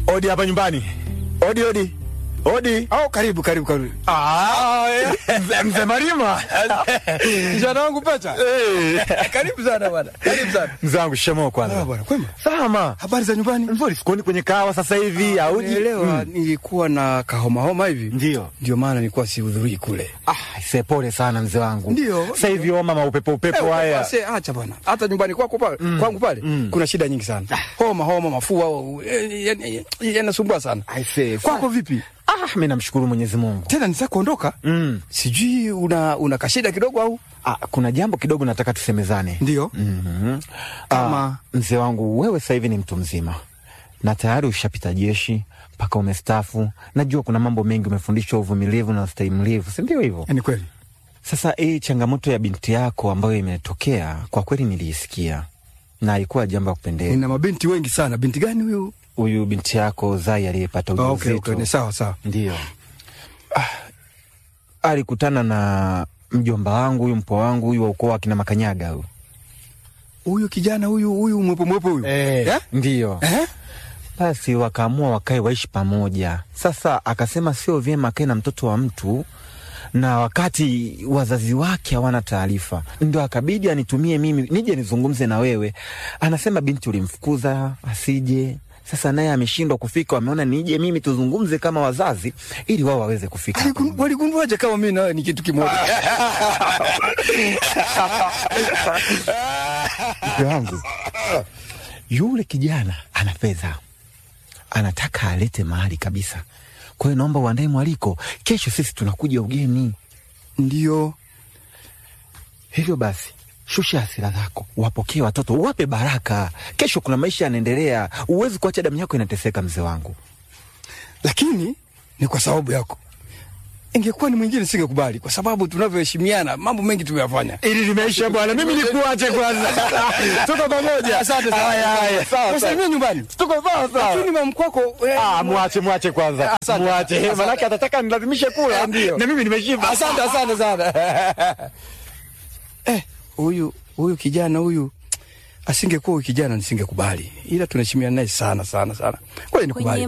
Odi hapa nyumbani. Odi, odi. Odi. Au karibu karibu karibu. Ah, mzee- mzee Marima. Kijana wangu Pecha. Eh. Karibu sana bwana. Karibu sana. Mzee wangu shikamoo Ah, kwanza. bwana, kwema. Salama. Habari za nyumbani? Nzuri, sikuoni kwenye kahawa sasa hivi au Nielewa, nilikuwa na kahoma homa hivi. Ndio. Ndio maana nilikuwa sihudhurii kule. Ah, se pole sana mzee wangu. Ndio. Sasa hivi homa maupepo upepo Eh, haya. basi, acha bwana. Hata nyumbani kwako pale, kwangu pale kuna shida nyingi sana. Homa homa, mafua eh, yani- yani- yanasumbua sana. I say, Kwako vipi? Ah, mimi namshukuru Mwenyezi Mungu. Tena nisa kuondoka? Mm. Sijui una una kashida kidogo au? Ah, kuna jambo kidogo nataka tusemezane. Ndio. Mhm. Kama- Ah, mzee wangu wewe sasa hivi ni mtu mzima na tayari ushapita jeshi mpaka umestafu. Najua kuna mambo mengi umefundishwa, uvumilivu na ustahimilivu, si ndio hivyo? Ni kweli. Sasa hii changamoto ya binti yako ambayo imetokea, kwa kweli niliisikia na haikuwa jambo la kupendeza. Nina mabinti wengi sana. Binti gani huyu? Huyu binti yako Zai aliyepata Ah, okay, ujauzito okay, ni sawa sawa. ndio ah, alikutana na mjomba wangu huyu mpo wangu huyu wa ukoo wa kina Makanyaga huyu Huyu kijana huyu huyu mwepo mwepo huyu. Eh? ndio Eh? basi wakaamua wakae waishi pamoja. Sasa akasema sio vyema akae na mtoto wa mtu na wakati wazazi wake hawana taarifa, ndo akabidi anitumie mimi nije nizungumze na wewe. Anasema binti ulimfukuza asije, sasa naye ameshindwa kufika, wameona nije mimi tuzungumze kama wazazi ili wao waweze kufika. hapa. Aligun- Waligunduaje kama mimi na wewe ni kitu kimoja? Mke wangu yule kijana ana fedha, anataka alete mahali kabisa. Kwa hiyo naomba uandae mwaliko, kesho sisi tunakuja ugeni. Ndio. Hivyo basi shusha hasira zako, wapokee watoto, wape baraka. Kesho kuna maisha yanaendelea, huwezi kuacha damu yako inateseka, mzee wangu. Lakini ni kwa sababu yako. Ingekuwa ni mwingine singekubali kwa sababu tunavyoheshimiana mambo mengi tumeyafanya. Ili limeisha bwana, mimi nikuache kwanza. Tuko pamoja. Asante sana. Haya, haya, sawa, sawa. Usalimie nyumbani. Tuko sawa sawa. Lakini mamkwako eh, Ah, mwache mwache kwanza, Asante. mwache, Asante. manake atataka nilazimishe kula, Ndio. na mimi nimeshiba. Asante, asante sana. Eh, huyu huyu kijana huyu asingekuwa huyu kijana nisingekubali, ila tunaheshimiana naye sana sana sana. Kwa hiyo nikubali. Kwenye